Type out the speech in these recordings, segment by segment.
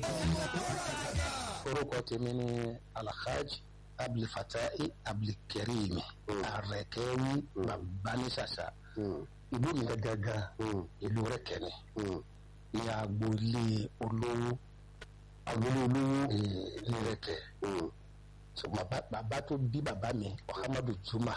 orúkọ tèmi ni alhaji abdulfatai abdulkareem arẹkẹwi babanisasa ìlú mi gangan ìlú rẹkẹni ní agboolé olówó agboolé olówó ní rẹkẹ so bàbá bàbá tó bí bàbá mi muhammadu juma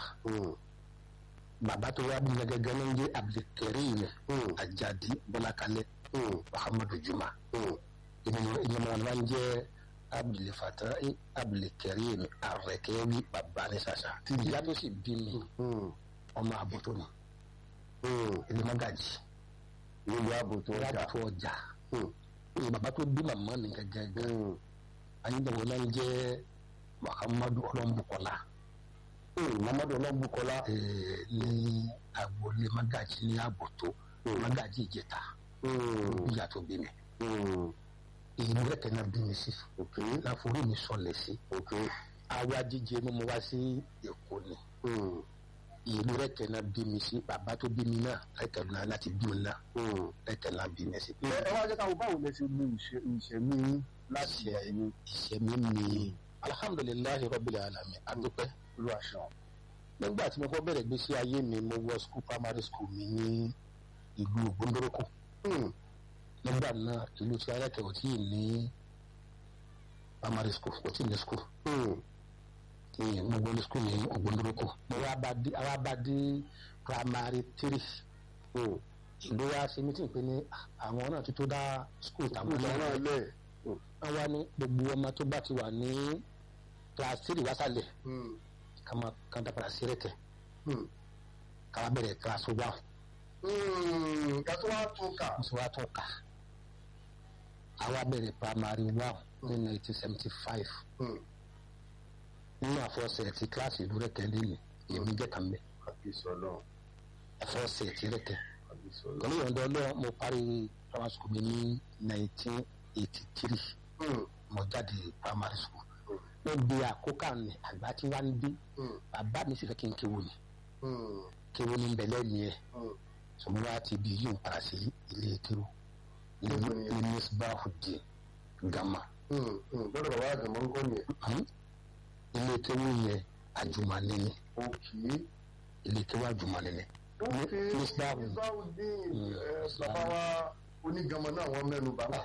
bàbá tó wá bí mi gangan ní jẹ abdulkareem ajadi bọlákalẹ muhammadu juma ìyẹn wọn máa ń jẹ abdulfatai abdulkareem arẹkẹwi babanisasa ìyá tó sì bí mi ọmọ àbútó ni ilé magaji nílùú àbùtù ọjà láti ọjà ní bàbá tó bí màmá mi gẹ́gẹ́ ayédèwọ náà ń jẹ́ muhammadu ọlọ́mbùkọ́lá mamadu ọlọ́bùkọ́lá ní agboolé magaji ní àbùtó magaji ìjẹta ìyá tó bí mi ìlú rẹ̀kẹ̀ náà bí mi sí láforí mi sọlẹ̀ sí àwa jíjẹ mímu wá sí èkó ni ìlú rẹ̀kẹ̀ náà bí mi sí bàbá tó bí mi náà rẹ̀kẹ̀ náà láti bí mi náà rẹ̀kẹ̀ náà bí mi sí. ẹ wá jẹ́ káwọn báwo lẹ ṣe mú ìṣẹ̀mí láti ẹ̀yìn ìṣẹ̀mí mi alhamdulilayi rabbil alamin adúpẹ́ ìlú àṣà nígbà tí mo kọ́ bẹ̀rẹ̀ gbèsè ayé mi mo wọ school primary school mi ní ìlú ògbóndórókò nígbà náà ìlú tí ayẹ́kẹ̀ ò tí ì ní primary school ò tí ì ní school ní mo gbé ní school ní ògbóndórókò mo wá bá dé àwa bá dé primary three ìlú wa ṣe meeting pé ní àwọn náà ti tó dá school tàwọn ìlú náà lẹ̀ wọ́n wá ní gbogbo ọmọ tó bá ti wà ní class three wásálẹ̀ ká máa ká dá padà sí rẹ̀kẹ̀ ká wá bẹ̀rẹ̀ class one kátó wá tún kà mo sì wá tún kà àwa bẹ̀rẹ̀ primary one ní nineteen seventy five nínú àfọ̀sẹ̀ ti kíláàsì ìlú rẹ̀kẹ̀ lẹ́nu èmi jẹ́ kàn bẹ́ẹ̀ kàbíyèsí ọlọ́run àfọ̀sẹ̀ ti rẹ̀kẹ̀ kàbíyèsí pẹ̀lú ọlọ́run. ìyọ̀ǹda ọlọ́run mo parí primary school mi ní nineteen eighty three mo jáde primary school mo di àkókò ní àgbà tí wàá ń dé bàbá mi sì fẹ́ kí n kéwòn ni kéwòn ní bẹ̀lẹ́ nìyẹn sọmọ wa ti bí yóò para sí ilé kéwò ilé Níbo ni? ilé misbahudin gama lọ́dọ̀ bàbá àgbàmọ́ ń kọ́ nìyẹn. Hmm? ilé kéwò yẹn àjùmọ̀lé ni òkè ilé kéwò àjùmọ̀lé ni òkè Misbah. Misbahudeen Mm. ẹ, bàbá wa onígàmọ náà wọ́n mẹ́nu bàbá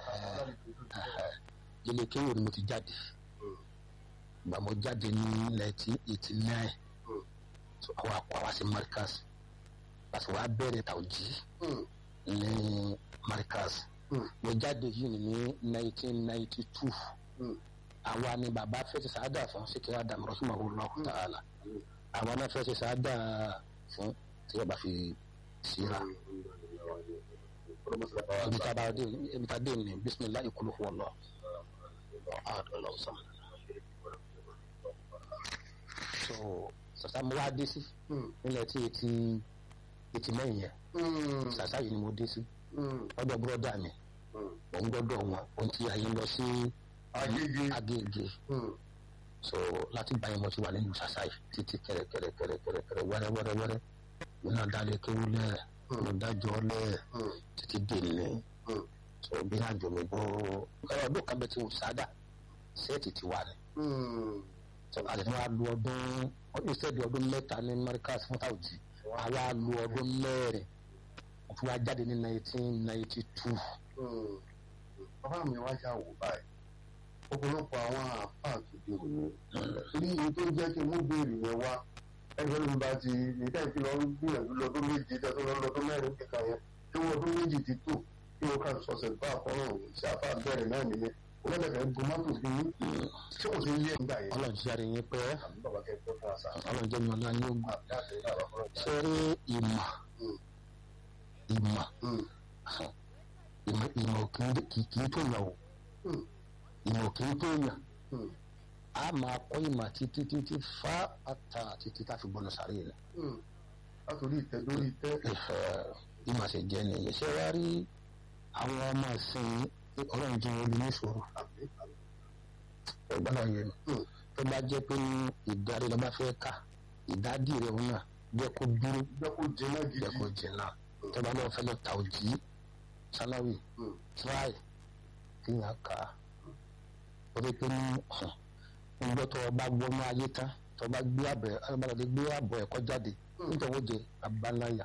ilé kéwò ni mo ti jáde Mm. gbà mo jáde ní nineteen eighty nine Mm. so àwọn àpò àwa sí marcus pàṣẹ wàá bẹ̀rẹ̀ tàwùjí ní marcus Mm. mo jáde yìí ní nineteen ninety two Mm. àwa ni bàbá fẹ́ ti sàádà fún síkẹ́ adam rahimahullah ta'ala àwa náà fẹ́ ti sàádà fún tí wọ́n bá fi síra ibi tá a bá dé ibi tá a dé ní bisimilahi kulu huwa Allah ahad Allahu samad so sàṣà mo wá dé sí nílẹ̀ tí etí etí mẹ́yìn yẹn sàṣà yìí ni mo dé sí ọ̀dọ̀ búrọ́dà mi òun gbọ́dọ̀ wọn òun ti àyè lọ sí Agége. Agége so láti báyìí mo ti wà nínú sàṣà yìí títí kẹrẹkẹrẹ kẹrẹkẹrẹ kẹrẹ wẹ́rẹ́ wẹ́rẹ́ wẹ́rẹ́ mi náà dálé kéwú lẹ̀ mo dájọ́ lẹ̀ títí dèlè so bí àjò mi bọ́ ọ̀rọ̀ ọdún kan bẹ ti wù sáádà sẹ́ẹ̀tì ti wà ní so àti wọn á lu ọdún instead ọdún mẹ́ta ní Markaz fún tàwùjì àwa lu ọdún mẹ́rin mo fi wá jáde ní nineteen ninety two bàbá mi wá yà wò báyìí ọ̀pọ̀lọpọ̀ àwọn àfáà tó dé òní torí èyí tó jẹ́ kí n mú béèrè yẹn wá ẹgbẹ́ mi bá ti nìkan ìfi lọ gbìyànjú lọ́dún méje tẹ́tọ́ lọ lọ́dún mẹ́rin kíkà yẹn tí wọ́n ọdún méjì ti tó kí wọ́n kà sọ̀sẹ̀ bá àkọ́rọ̀ sí àfáà bẹ̀rẹ̀ náà nìyẹn wọ́n lẹ́fẹ̀ẹ́ gun mọ́tò bí yín tí kò sí yé nígbà yẹn. ọlọ́run jíjáde yín pẹ́ àbí bàbá kẹ́kẹ́ fún àṣà ọlọ́run jẹ́ mi ọlá ní ogun àbí àṣẹ ìlànà fún ọjà. ṣé rí ìmọ̀ ìmọ̀ ìmọ̀ ìmọ̀ kì í kì í tó yàn o ìmọ̀ kì í tó yàn a máa kọ́ ìmọ̀ títí títí fa ata títí tá a fi gbọ́nà sáré rẹ̀ látòrí ìtẹ́ lórí ìtẹ́ ìmọ̀ sì jẹ́ nìyẹn ṣé wá rí àwọn ọmọ ìsìn ọlọ́run jẹ́ wọn ní ìṣòro àbí àbí. ẹ̀gbọ́n náà yẹn Mm. tó bá jẹ́ pé ní ìdarí lọ́ba fẹ́ kà ìdádì rẹ̀ wọn náà jẹ́ kó dúró jẹ́ kó jẹ́nà gidi. jẹ́ kó jìnnà tó bá lọ́wọ́ fẹ́ lọ ta òjì sáláwì Mm. tíráì kí n kà á torí pé ní ọjọ́ tó o bá gbọ́nú ayé tán tó o bá gbé àbẹ̀ alábàlọ́dẹ gbé àbọ̀ ẹ̀kọ́ jáde nítorí ó jẹ abáláyà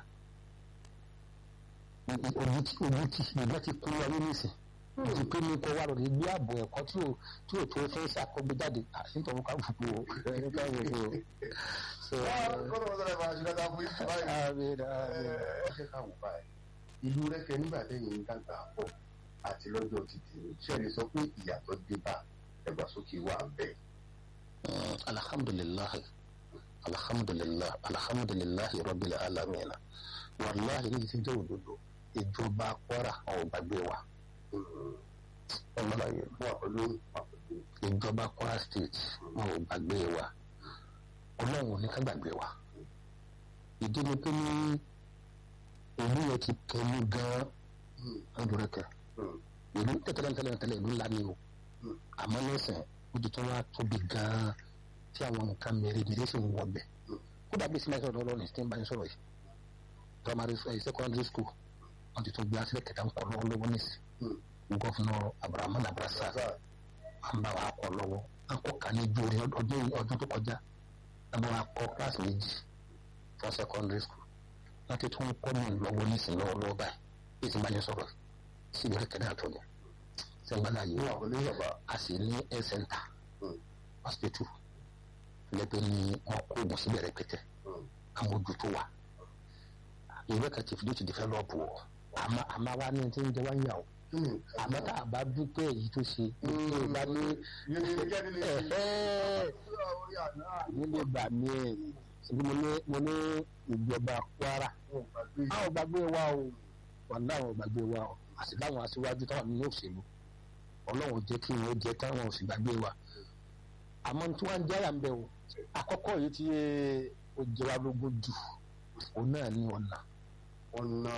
ojú tí ojú tí ìgbà tí kú wáyé nísìn ti pé ní kó wá lọ lè gbé àbọ̀ ẹ̀kọ́ tí ò tí ò tó fẹ́ ṣàkógbé jáde nítorí ká fòpò ẹni ká fòpò. kọ́nà wọn sọ̀rọ̀ ìbára ṣùgbọ́n àbúrò ìtì báyìí ẹ ṣe ká wò báyìí ìlú rẹ́kẹ̀ nígbà tẹ́yìn ń dàgbà pọ̀ àti lọ́jọ́ títì ṣe lè sọ pé ìyàtọ̀ dé bá ẹgbàsókè wà bẹ́ẹ̀. alhamdulilayi alhamdulilayi alhamdulilayi rabbil alamin wàláhi ní ti jẹ́ òdodo ìjọba kwara ọ̀ gbàgbé wa ọlọ́láyé wà pẹ̀lú wà pẹ̀lú. ìjọba kwara state wọn ò gbàgbé wa ọlọ́run ò ní ká gbàgbé wa ìdí ni pé ní ìlú yẹn ti kẹlu gan-an ọdúnrẹ́kẹ ìlú tẹ́tẹ́lẹ́tẹ́lẹ́ ìlú ńlá ni o àmọ́ lẹ́sẹ̀ ó ti tún wá tóbi gan-an tí àwọn nǹkan mèremère sì ń wọbẹ̀ kódà bí sinmi sọ̀rọ̀ lọ́rùn tí ń bá ń sọ̀rọ̀ yìí primary uh, secondary school wọ́n ti tún gbé asílẹ̀ kẹta ń kọ́ lọ́wọ́ lọ́wọ́ nísì gọ́fúnà abrahamu nabrasa ń bá wa kọ́ lọ́wọ́ ń kọ́ ká ní jóore ọdún ọdún tó kọjá ń bá wa kọ́ kíláàsì méjì fún secondary school wọ́n ti tún kọ́ mi lọ́wọ́ nísì lọ́wọ́ lọ́wọ́ báyìí bí ti bá yẹn sọ̀rọ̀ sí ìbẹ̀rẹ̀ kẹta tó ní sẹ́gbàlá yìí wà pẹ̀lú ìjọba. a sì ní health center hospital lẹ́gbẹ̀ẹ́ ni wọ́n kó oògùn síbẹ̀ rẹpẹtẹ àwọn ojú tó wà ìwé kan ti fi lóòtù develop o àmọ́ àmọ́ wa ní ti ń jẹ wáyà o àmọ́ tá a bá dúpẹ́ èyí tó ṣe tó bá ní nílé gbà mí ẹ̀ ní mo ní mo ní ìjọba Kwara àwọn gbàgbé wa o wà láwọn gbàgbé wa o àti láwọn aṣíwájú táwọn nínú òṣèlú Ọlọ́run jẹ́ kí wọ́n jẹ́ táwọn ò sì gbàgbé wa àmọ́ tí wọ́n ń jáyà ń bẹ̀ o àkọ́kọ́ yìí tí ó jẹ́ wa lógún jù òun náà ní ọ̀nà ọ̀nà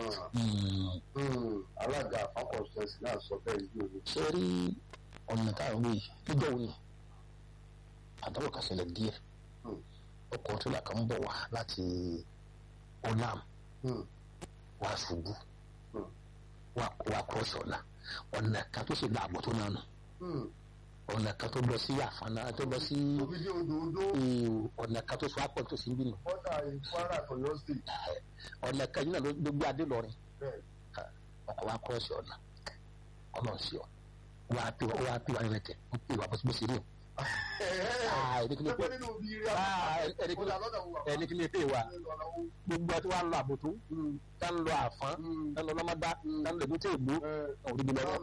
alága àpapọ̀sẹ̀sì náà sọ bẹ́ẹ̀ yìí o. ṣe rí ọ̀nà táwọn wí níjọ́ òní àdáwò kan ṣẹlẹ̀ díẹ̀ ọkọ̀ tó là kan ń bọ̀ wá láti olam wá ṣubú wá kúrọ̀ṣì ọ̀nà ọ̀nà kan tó ṣe láàbò tó náà nù ọ̀nà kan tó lọ sí àfànà tó lọ sí òbídé odòdó ọ̀nà kan tó sọ àpọ̀ tó sì ń bínú bọ́dà Kwara tọ̀yọ́ state. ọ̀nà kan yìí náà ló gbé adé lọrin bẹ́ẹ̀ ọkọ̀ wa kúrọ̀ṣì ọ̀nà ọ̀nà sí ọ wà á pè wá wà á pè wá rẹ̀ tẹ̀ ó pè wá bó ṣe rí o. ẹni kí ni pé nínú bí rí ẹni kí ni ẹni kí ni pé wa gbogbo àti wà ń lọ àbòtú tá ń lọ àfán tá ń lọ lọ́mọdá tá ń lọ èbúté ìlú ọ̀rí mi lọ́wọ́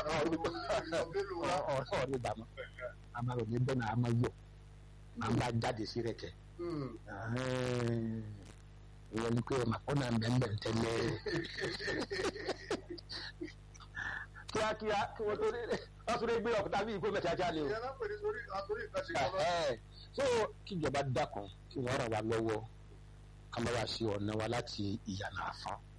ọ̀rí gbà mọ́ amáyọ̀ ní bẹ́ẹ̀ náà a máa yọ̀ máa bá jáde sí rẹ̀ kẹ́ ìwọ ni pé ọmọ àpọ́nà bẹ́ẹ̀ tẹ́lẹ̀ kíákíá kí wọ́n tó rí wọ́n tún lè gbé ọ̀kúta bí ìkó mẹ́ta ajá ni o. so kíjọba dákun kí wọ́n ràn wá lọ́wọ́ ká má wá sí ọ̀nà wa láti ìyànà àfọ́n